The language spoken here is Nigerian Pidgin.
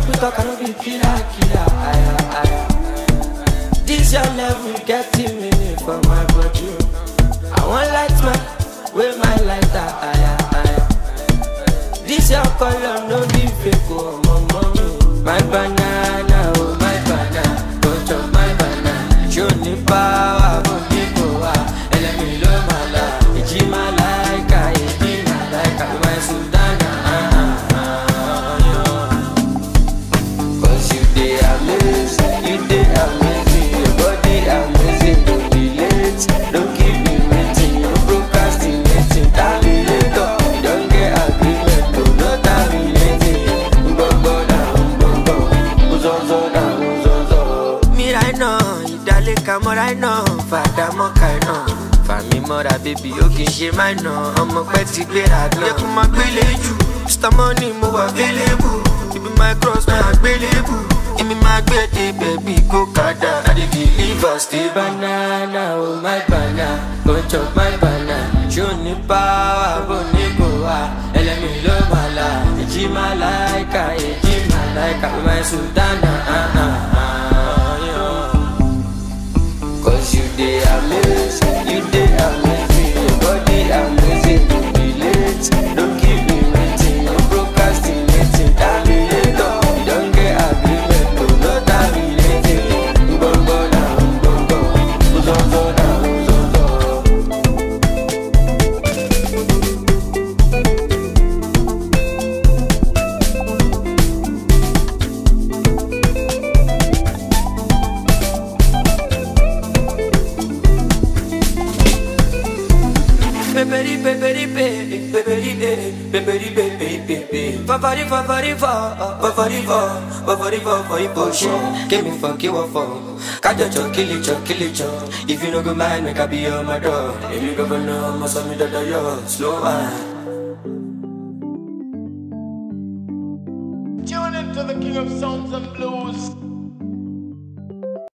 quick, I cannot be killer, killer. Aya, aya. This your level getting me for my body. I want light man, with my lighter. Aya, aya. This your color, no be fake, oh, my mommy. My banana, oh, my banana. Don't chop my banana. Show me power, but me go out. And let me love my life. It's my like, it's my like, my Sudana. Ah, ah, ah, yeah. Cause you dey amazing, you dey amazing, your body amazing, don't be late, don't keep me waiting, no procrastinating, terminator, you don't get agreement, no no terminating, gbogbo na gbogbo, uzozo na uzozo. Mira iná, ìdálẹ́ka mọ́ra iná, fàdà mọ́ka iná. Fàmí mọ́ra bébí ó kì í ṣe máa iná, ọmọ pẹ́ ti gbéra gan. Yẹ kó máa gbélé jù, Mr. Money mo wà available, ibi my cross máa gbélébù. Èmi máa gbé dé bẹ̀bí kó kàdá. I dey deliver stay banana, oh my banana, go chop my banana. Ṣó ní power, bó ní kò wá, ẹlẹ́mi ló máa la. Èjì máa láìka, èjì máa láìka, my sultana. Ah, ah, ah, yeah. Cause you dey amazing, you dey amazing, your body amazing, don't be late, don't keep me waiting, no procrastinating, terminator, you don't get agreement, no no terminating, gbogbo na gbogbo, uzozo na uzozo. Peperi peperi pe, peperi pe, peperi pe pe pe pe. Favari favari fa, favari fa, favari fa for emotion. Give me for give for. Kajo cho kill it cho kill it cho. If you no go mind, make I be on my door. If you go for no, must me da da yo. Slow man. Tune into the King of Sounds and Blues.